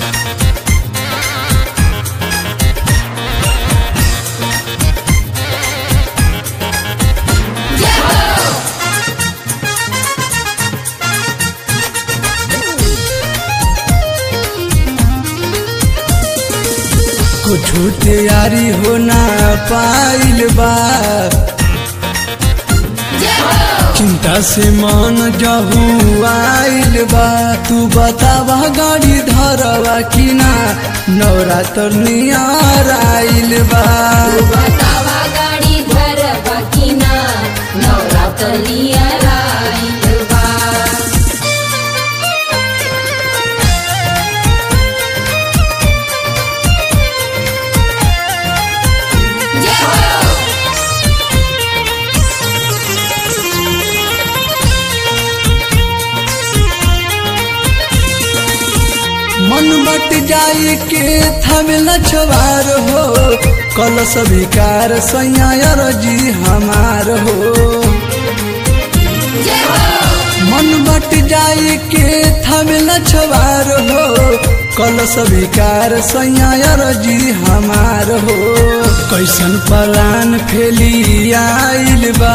कुछ तैयारी होना पाइल बा चिंता से मन जहू आइल बा तू बतावा गाड़ी धरवा कि ना नवरात्र नियर आइल बा बतावा गाड़ी धर बकिना नवरात्र नियर आइल बा जय हो मन बट जाई के थमेल छवार हो कल स्वीकार सैया जी हमार हो जय हो मन बट जाई के थमेल छवार हो कल स्वीकार सैया जी हमार हो कैसन पलान फेली आइल बा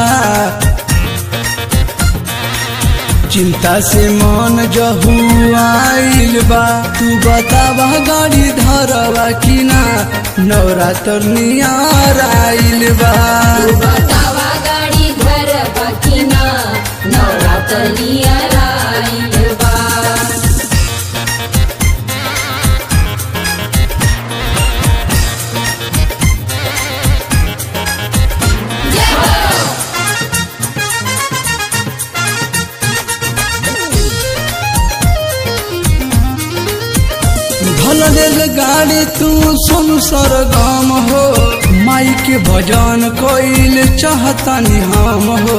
चिंता से मन जहू आइल बा तू बतावा गाड़ी धरवा कि ना नवरात्र नियर आइल बा बतावा गाड़ी धर बकिना नवरात्र नियर आइल बा जय हो भल रेल गाड़ी तू सुन सरगम हो माई के भजन कोइल चाहतनी हम हो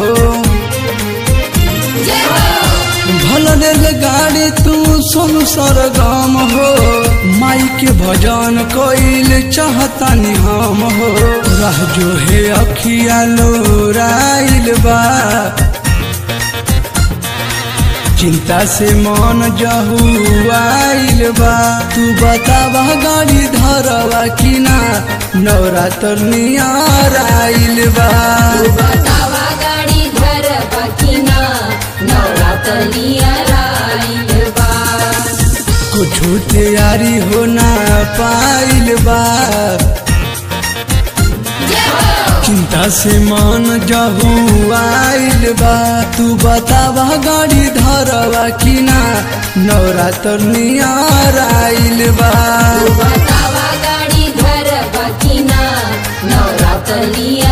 जय हो भल रेल गाड़ी तू सुन सरगम हो माई के भजन कोइल चाहतनी हम हो रह जो है अखिया लोराइल बा चिंता से मन जहू आइल बा तू बतावा गाड़ी धरवा कि ना नवरात्र नियर आइल बा बतावा गाड़ी धर बकिना नवरात्र नियर आइल बा कुछ तैयारी होना पाइल बा जय हो चिंता से मन जहू आइल बा तू बतावा गाड़ी धरवा कि ना नवरात्र नियर आइल बा बतावा गाड़ी धर बकिना नवरात्र नियर